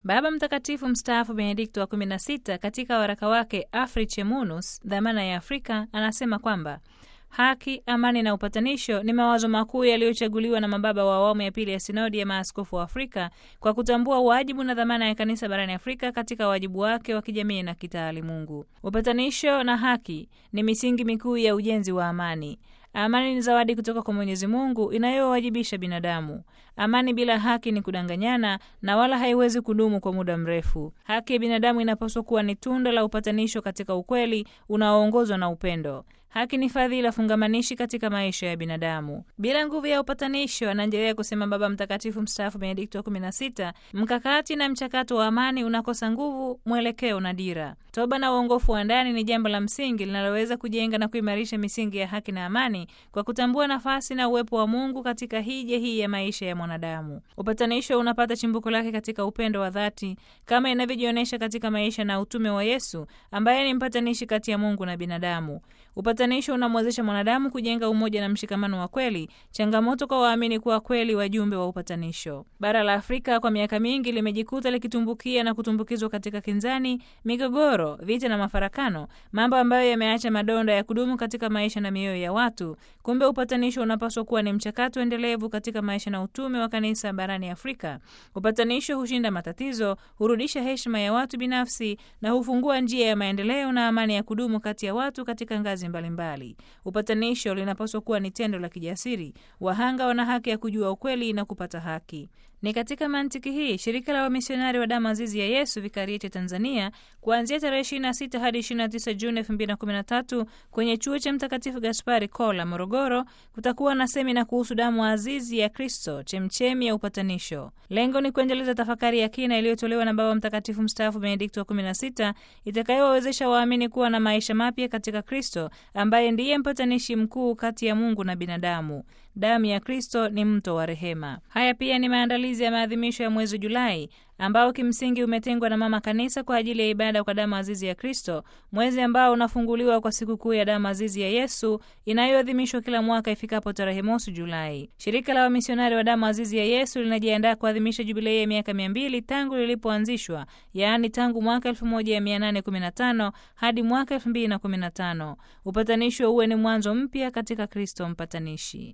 Baba Mtakatifu mstaafu Benedikto wa 16 katika waraka wake Africae Munus, dhamana ya Afrika, anasema kwamba haki, amani na upatanisho ni mawazo makuu yaliyochaguliwa na mababa wa awamu ya pili ya sinodi ya maaskofu wa Afrika kwa kutambua wajibu na dhamana ya kanisa barani Afrika katika wajibu wake wa kijamii na kitaalimungu. Upatanisho na haki ni misingi mikuu ya ujenzi wa amani. Amani ni zawadi kutoka kwa Mwenyezi Mungu inayowajibisha binadamu. Amani bila haki ni kudanganyana na wala haiwezi kudumu kwa muda mrefu. Haki ya binadamu inapaswa kuwa ni tunda la upatanisho katika ukweli unaoongozwa na upendo. Haki ni fadhila fungamanishi katika maisha ya binadamu. Bila nguvu ya upatanisho, anaendelea kusema Baba Mtakatifu mstaafu Benedikto wa 16, mkakati na mchakato wa amani unakosa nguvu, mwelekeo na dira. Toba na uongofu wa ndani ni jambo la msingi linaloweza kujenga na kuimarisha misingi ya haki na amani kwa kutambua nafasi na uwepo wa Mungu katika hija hii ya maisha ya mwanadamu. Upatanisho unapata chimbuko lake katika upendo wa dhati kama inavyojionyesha katika maisha na utume wa Yesu ambaye ni mpatanishi kati ya Mungu na binadamu. Upatanisho unamwezesha mwanadamu kujenga umoja na mshikamano wa kweli, changamoto kwa waamini kuwa kweli wajumbe wa upatanisho. Bara la Afrika kwa miaka mingi limejikuta likitumbukia na kutumbukizwa katika kinzani, migogoro, vita na mafarakano, mambo ambayo yameacha madonda ya kudumu katika maisha na mioyo ya watu. Kumbe upatanisho unapaswa kuwa ni mchakato endelevu katika maisha na utume wa kanisa barani Afrika. Upatanisho hushinda matatizo, hurudisha heshima ya watu binafsi na hufungua njia ya maendeleo na amani ya kudumu kati ya watu katika ngazi mbalimbali. Upatanisho linapaswa kuwa ni tendo la kijasiri. Wahanga wana haki ya kujua ukweli na kupata haki. Ni katika mantiki hii shirika la wamisionari wa damu azizi ya Yesu vikarieti Tanzania kuanzia tarehe 26 hadi 29 Juni 2013 kwenye chuo cha Mtakatifu Gaspari Kola, Morogoro, kutakuwa na semina kuhusu damu azizi ya Kristo, chemchemi ya upatanisho. Lengo ni kuendeleza tafakari ya kina iliyotolewa na Baba Mtakatifu mstaafu Benedikto wa 16 itakayowawezesha waamini kuwa na maisha mapya katika Kristo ambaye ndiye mpatanishi mkuu kati ya Mungu na binadamu. Damu ya Kristo ni mto wa rehema. Haya pia ni maandalizi ya maadhimisho ya mwezi Julai ambao kimsingi umetengwa na Mama Kanisa kwa ajili ya ibada kwa damu azizi ya Kristo, mwezi ambao unafunguliwa kwa sikukuu ya damu azizi ya Yesu inayoadhimishwa kila mwaka ifikapo tarehe mosi Julai. Shirika la wamisionari wa damu azizi ya Yesu linajiandaa kuadhimisha jubilei ya miaka mia mbili tangu lilipoanzishwa, yaani tangu mwaka 1815 hadi mwaka 2015. Upatanisho uwe ni mwanzo mpya katika Kristo mpatanishi.